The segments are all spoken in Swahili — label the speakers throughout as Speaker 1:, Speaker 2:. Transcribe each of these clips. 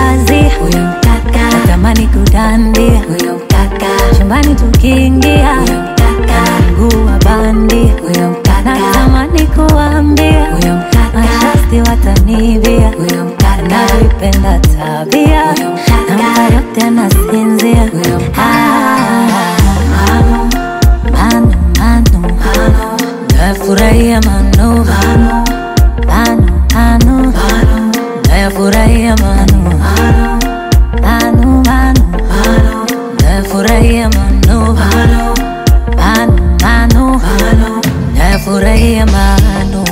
Speaker 1: kazi huyo mkaka, natamani kudandia huyo mkaka, chumbani tukiingia huyo mkaka, mguu wa bandi huyo mkaka, natamani kuambia huyo mkaka, mashasti watanibia huyo mkaka, navipenda tabia huyo mkaka, namka yote nasinzia huyo mkaka, manu manu manu, nafurahia manu manu manu manu, nafurahia manu manu manu, nafurahia manu manu manu, nafurahia manu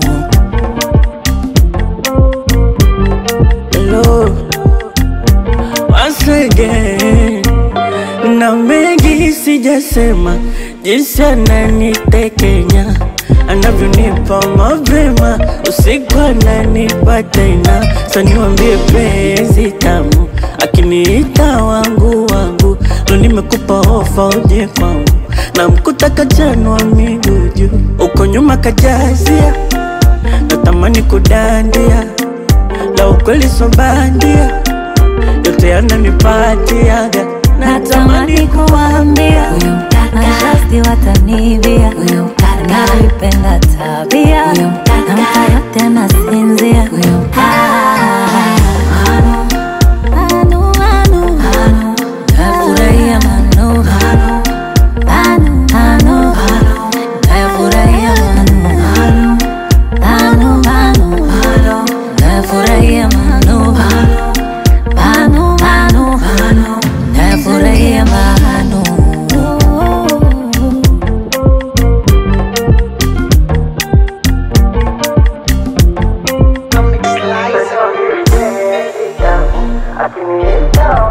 Speaker 2: Hello, once again, na mengi sijasema, jinsi ananitekenya anavyonipa mapema, usiku ananipa tena, saniwambie penzi tamu, akiniita wangu wangu, lo nimekupa ofa uje kwangu, na mkuta kachanwa miguu juu, uko nyuma kajazia, natamani kudandia la ukweli so bandia, yote yananipatiaga,
Speaker 1: natamani kuambia huyo mkaka, mashasti watanibia huyo mkaka, navipenda tabia huyo mkaka, namka yote nasinzia huyo mkaka, manu manu manu, nafurahia manu manu manu, nafurahia manu manu manu, nafurahia manu manu manu, nafurahia manu
Speaker 2: akiniita